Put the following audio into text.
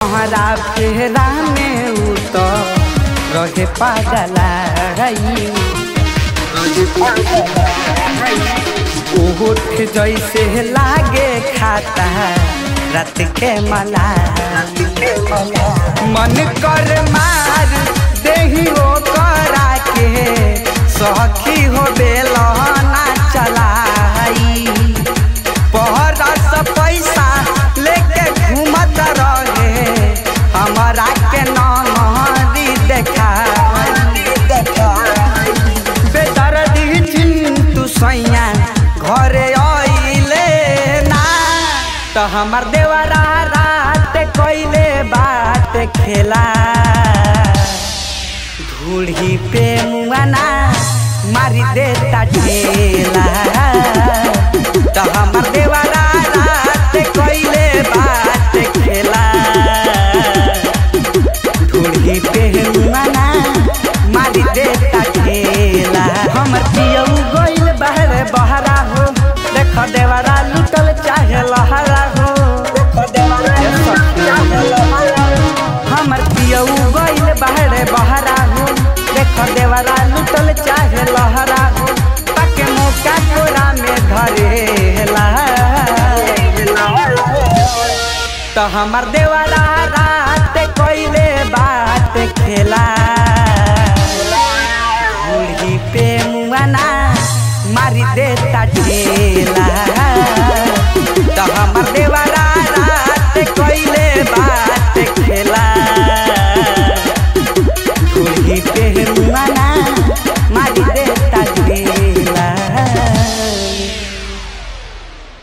हमारा फेरा में उ तो रहे पागला ओठ जैसे लागे खाता रात के मला मन कर मार देही ओ करा के सखी हो बेलना चलाई पहरस पैसा लेके घूमत रहे हमारा के नहरी देखा बेदर्दी चिंतु सैया घरे आइले ना तो हमर देवरा रात कोइले बात खेला धूड़ी पे मुआना मारी देता ढेला तो हमर देवरा रात कोइले बात खेला धूड़ी पे मुआना मारी देता ढेला हमर पियऊ गइल बहरे बहरा हो देख देवरा लुटल चाहे लहरा हो हमर पियऊ गइल बहरे बहरा हो देख देवरा लुटल चाहे लहरा हो ताके मौका कोरा में धरेला तो हमर देव